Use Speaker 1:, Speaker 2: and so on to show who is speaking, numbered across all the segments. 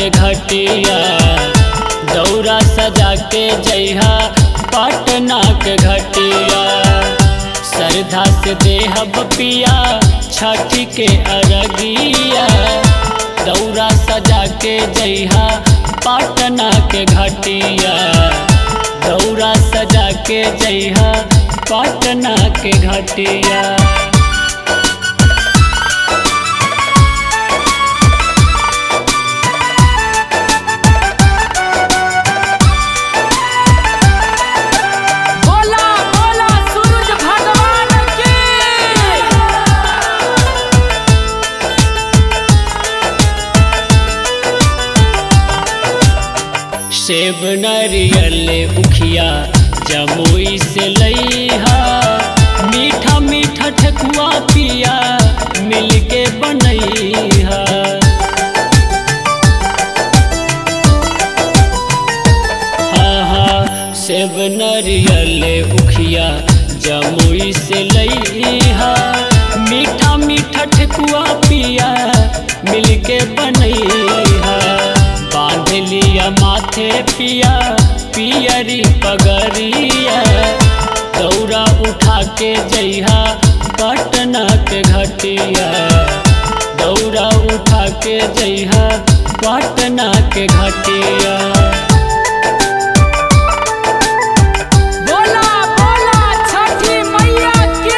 Speaker 1: के घटिया दौरा सजा के जइहा पटना के घटिया श्रद्धा से देहब पिया छठ के अरगिया दौरा सजा के जइहा पटना के घटिया दौरा सजा के जइहा पटना के घटिया
Speaker 2: बोला बोला सूरज भगवान की
Speaker 1: सेब नरियल उखिया जमुई से लइहा मीठा मीठा ठकुआ पिया मिलके बनैहा हाँ हाँ सेब नरियल उखिया जमुई से लइहा मीठा मीठा ठकुआ पिया मिलके बनैहा बांध लिया माथे पिया पियरी पगरिया दौरा उठा के जइहा पटना के घटिया दौरा उठा के जइहा पटना के घटिया
Speaker 2: बोला बोला छठी मैया की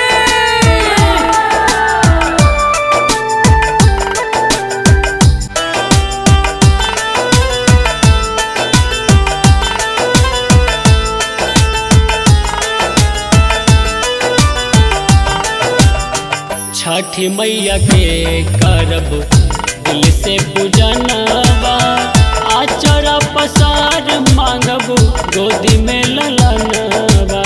Speaker 1: छठ मैया के करब दिल से पूजनवा आचरा पसार मांगब गोदी में ललनवा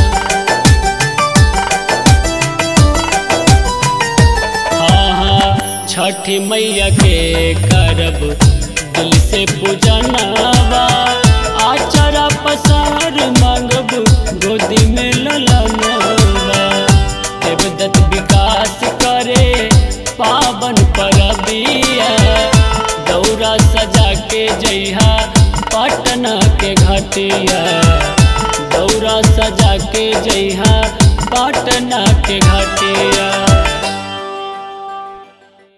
Speaker 1: हाँ हाँ छठ मैया के करब दिल से पूजनवा आचरा पसार मांगब गोदी में ललनवा देवदत्त विकास करे पावन परबिया दौरा सजा के जइहा पटना के घटिया दौरा सजा के जइहा पटना के घटिया